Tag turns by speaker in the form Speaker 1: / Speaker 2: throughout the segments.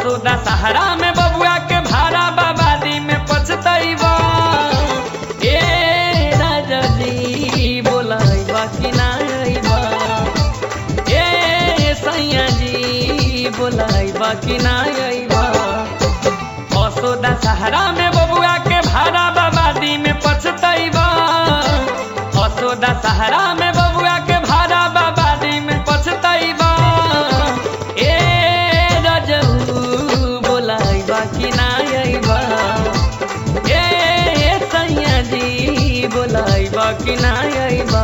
Speaker 1: असोदा सहारा में बबुआ के भाड़ा बाबादी में पछतैबा ए राजा जी बोलाइबा कि ना अइबा ए सैया जी बोलाइबा कि ना अइबा असोदा सहारा में बबुआ के भाड़ा बाबादी में पछतैबा असोदा सहारा में बबुआ के भाड़ा बाबादी में पछतैबा ए रजऊ बोलाइबा कि ना अइबा ए सैया जी बोलाइबा कि ना अइबा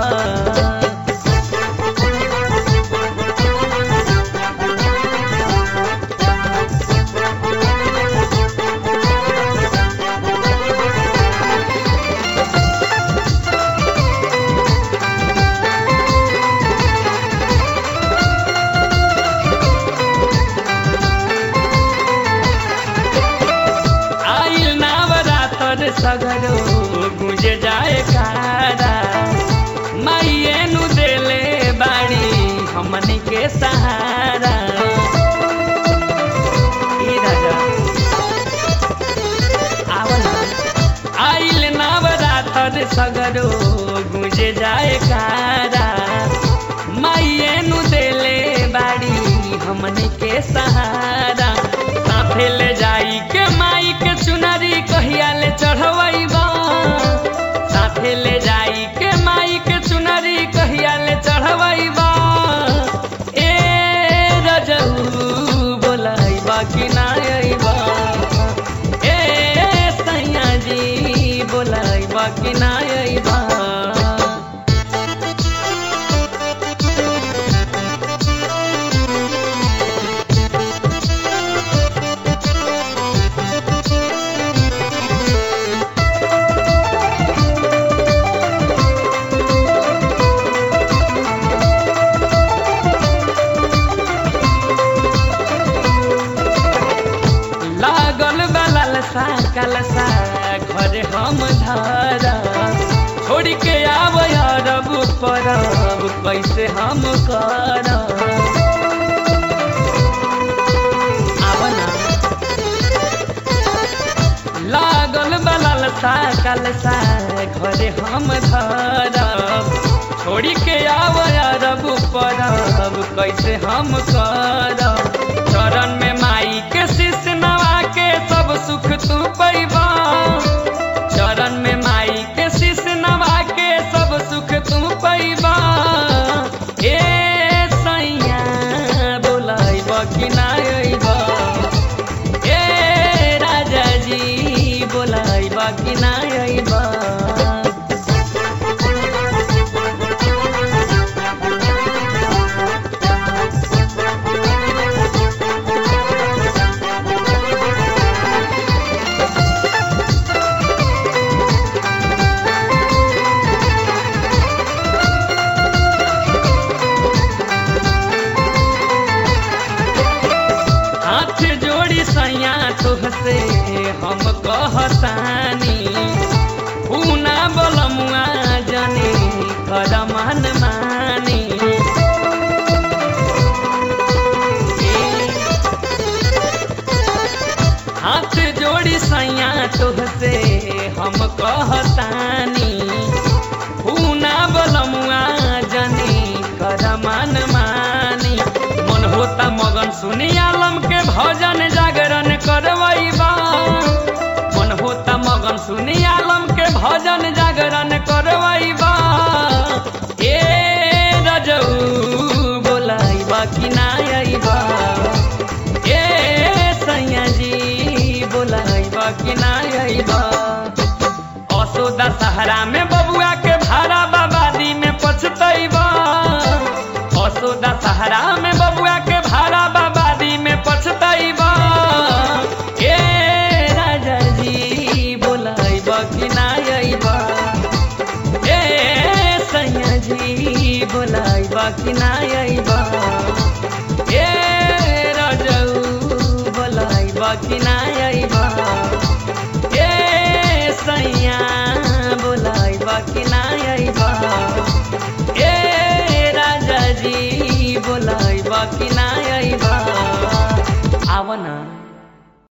Speaker 1: आइल नवरातर सगरो गुंजे जाए कारा माइये नु देले बाड़ी हमनी के सहारा ई राजा आवल आइल नवरातर सगरो गुंजे जाए कारा माइये नु देले बाड़ी हमनी के सहारा साथे ले जाई के माई के चुनरी कहिया ले चढ़वैबा साथे ले जाई के माई के चुनरी कहिया ले चढ़वैबा ए रजऊ बोलाइबा कि ना अइबा ए सैया जी बोलाइबा कि ना अइबा लागल बलल सा कलसा घर हम धारा छोड़ के आब अरब परब कैसे हम करब आवना लागल बलल सा कलसा घर हम धरब छोड़ के आब अरब परब कैसे हम करब चरण में माई के शिष नवा के सब सुख तू पैबा चरण में माई के शिष नवा के सब सुख तू पैबा ए सैया बोलाइबा कि ना अइबा ए राजा जी बोलाइबा कि ना अइबा हाथ जोड़ी सैया तुहसे हम कहतानी पूना बलमुआ जने कर मन मानी हाथ जोड़ी सैया तुहसे हम कहतानी पूना बलमुआ जने कर मन मानी मन होता मगन सुनी आलम के भजन जागरण करवैबा मन होता मगन सुनी आलम के भजन जागरण करवैबा ए रजऊ बोलाइबा कि ना अइबा ए सैया जी बोलाइबा कि ना अइबा असोदा सहारा में बबुआ के भाड़ा बाबादी में पछतैबा असोदा सहारा में बबुआ के भाड़ा बाबादी में पछतैबा ए राजा जी बोलाइबा कि ना अइबा ए सैया जी बोलाइबा कि ना अइबा ए रजऊ बोलाइबा कि ना अइबा ए सैया बोलाइबा कि ना अइबा ए राजा जी बोलाइबा कि ना अइबा आव न